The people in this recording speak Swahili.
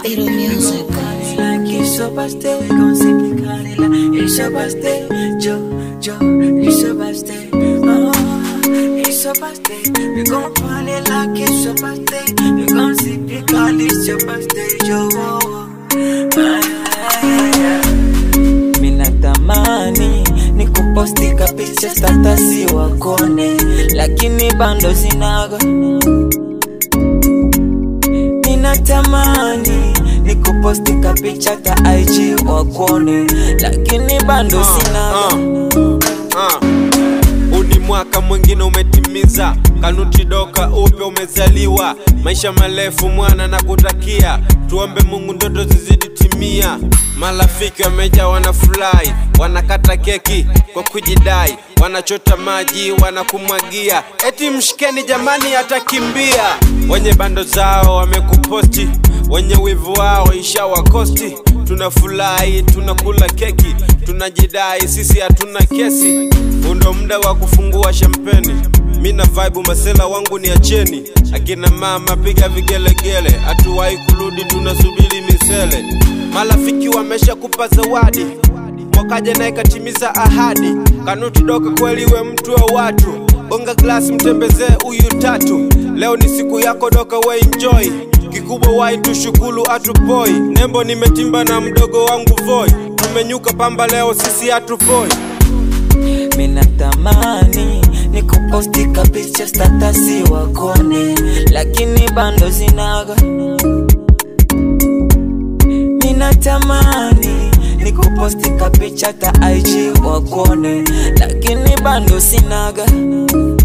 Little music. Like it's your birthday, we gon' sing it Canela. It's your birthday, Joe, Joe. It's your birthday, oh, it's your birthday. We gon' party like it's your birthday. We gon' sing it Canela. It's your birthday, Joe. Ah, yeah, yeah. Mina tamani ni kupostika picha statasi wakone, lakini bando zinaga Ninatamani ni kupostika picha ta IG wakuone, lakini bando sina Ah, huu ni mwaka mwingine umetimiza, kanuti doka upya umezaliwa, maisha marefu mwana na kutakia, tuombe Mungu ndoto zizidi timia. Marafiki wameja wanafurahi, wanakata keki kwa kujidai, wanachota maji wanakumwagia, eti mshikeni jamani, atakimbia. Wenye bando zao wamekuposti, wenye wivu wao ishawakosti. Tunafurahi, tunakula keki, tunajidai sisi hatuna kesi. Huu ndo muda wa kufungua shampeni. Mina vibe masela wangu ni acheni, akina mama piga vigelegele, hatuwahi kurudi, tunasubiri misele. Marafiki wamesha kupa zawadi, wakaja naye katimiza ahadi. Kanuti doka kweli, we mtu wa watu, bonga glasi mtembezee huyu tatu. Leo ni siku yako doka, we enjoy kikubwa wai tushukulu atupoi nembo nimetimba na mdogo wangu voi tumenyuka pamba leo sisi hatupoi Minatamani ni kupostika picha statasi wakone, lakini bando zinaga Ninatamani ni kupostika picha ta IG wakone, lakini bando sinaga